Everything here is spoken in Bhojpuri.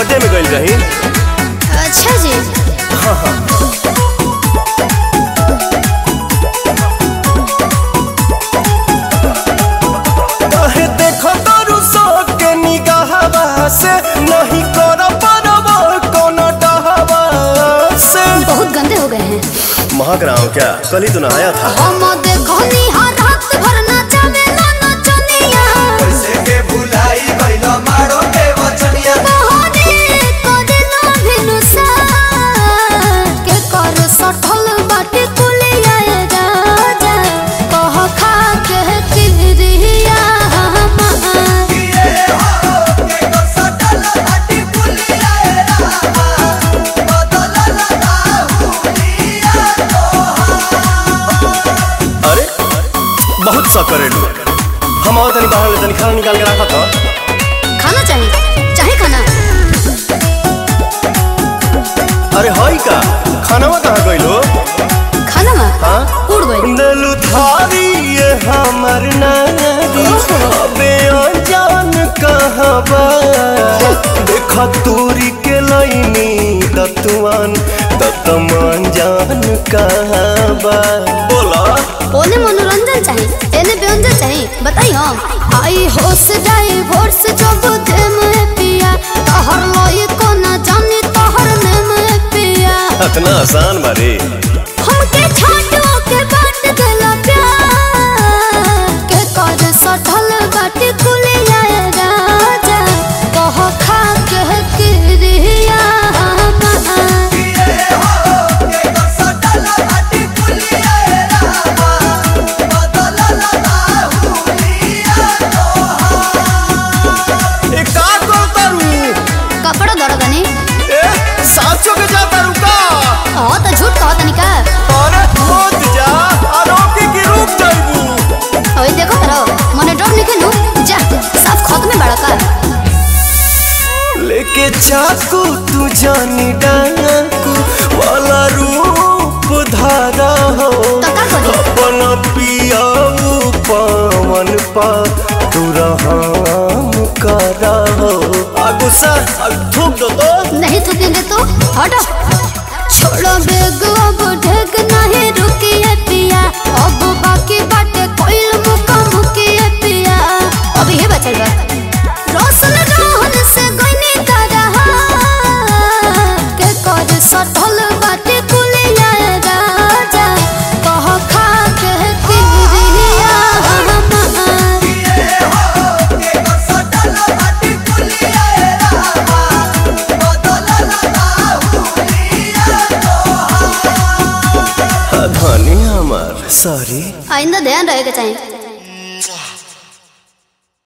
बर्थडे में गइल रही अच्छा जी काहे देखो तारू सो के निगाहवा से नहीं कर परवा कोनो डहवा से बहुत गंदे हो गए हैं महक रहा हूँ क्या कल ही तो नहाया था हम देखो निहार रात भर नाचावे ना नचनिया कैसे के भुलाई गइल मारो के वचनिया बहरे कदेलो भिनुसा के कर सठल बाटे कुलिया राजा कह खा के किरिया हमार ये हो के को सटल हटी पुलिया रामा बदल लगा हुलिया अरे बहुत सा करेलू हम और तनी बाहर में तनी खाना निकाल के रखा था खाना चाहिए चाहे खाना अरे हई का खानावा कहाँ गइलो खाना में हाँ उड़ गई दिलु थारी ये हमर नारी अबे अनजान कहबा देख तूरी के लैनी दतुआन दतम अनजान कहबा बोला ओने मनोरंजन चाहिए एने व्यंजन चाहिए बताई हम आई होश जाए भोर से जब दे में पिया तहर लोई को ना जानी तहर ने में पिया इतना आसान बारे हमके छोटो के बाट देला प्यार के कर सठल बाटे कुलिया राजा कह खा के किरिया हमार ये हो के को सटल हटी पुलिया रामा बदल लगा हुलिया ए का करतारू कपड़ा दरदनी ए साचो के जातारू का हाँ तो झूठ कहत निका अरे मत जा आरोपी की रुक जाइबू ओए देखो करो मने डर निके नु जा सब खत में बड़ा का लेके चाकू तू जानी डाकू वाला रूप धारा हो तो का करी अपन पियाऊ पवन पा तू रहम करा हो आ गुस्सा आ थूक दो तो नहीं थूकेंगे तो हटो छोड़ो बेग अब ढेक नहीं रुकिए पिया अब बाकी बाटे कोइल मुका मुकिए पिया अब ये बचल बा रोशन रोहन से गइनी का रहा के कर सठल बाटे कुलिया राजा कह खा के किरिया हमार ये हो के को सटल हटी पुलिया रामा बदल लगा हुलिया धनी हमार सॉरी आइंदा ध्यान रहेगा चाहिए